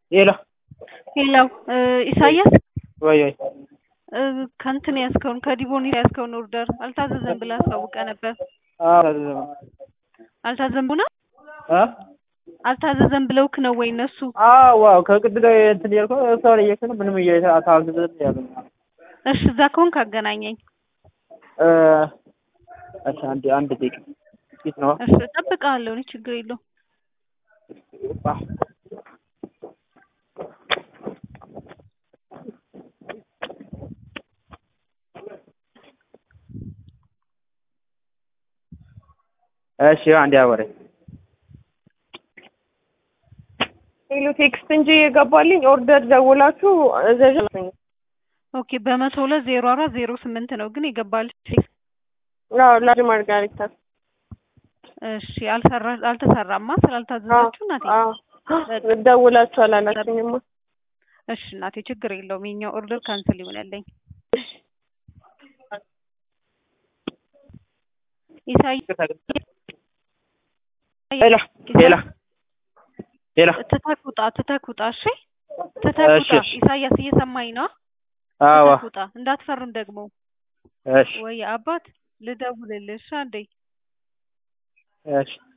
ሄሎ ሄሎ ኢሳያስ ወይ ወይ እ ከእንትን ያዝከውን ከዲቦኒ ያዝከውን ኦርደር አልታዘዘም ብለህ አሳውቀ ነበር። አዎ አልታዘዘም ቡና አ አልታዘዘም ብለውክ ነው ወይ እነሱ? አዎ ዋው ከቅድ ጋር እንትን ያልከው ሰው ላይ እየከነ ምንም እየታዘዘ ያለ እሺ እዛ ከሆንክ አገናኘኝ። እ እሺ አንድ አንድ ደቂቃ ፊት ነው እሺ እጠብቅሃለሁ፣ እኔ ችግር የለውም። እሺ አንድ ያወረ ሄሎ ቴክስት እንጂ የገባልኝ ኦርደር ደውላችሁ እዘዥ ኦኬ በመቶ ሁለት ዜሮ አራት ዜሮ ስምንት ነው ግን የገባል። አዎ ላጅ ማርጋሪታ እሺ አልሰራ አልተሰራማ ስላልታዘዛችሁ እናቴ። ደውላችሁ አላላችሁኝማ። እሺ እናቴ ችግር የለውም። የኛው ኦርደር ካንስል ይሆነልኝ። ኢሳያስ ሄሎ ሄሎ ሄሎ ትተህ ውጣ፣ ትተህ ውጣ። እሺ ትተህ ውጣ። እሺ። ኢሳያስ እየሰማኝ ነው? አዎ ትተህ ውጣ፣ እንዳትፈርም ደግሞ። እሺ ወይ አባት ልደውልልሽ አንዴ። እሺ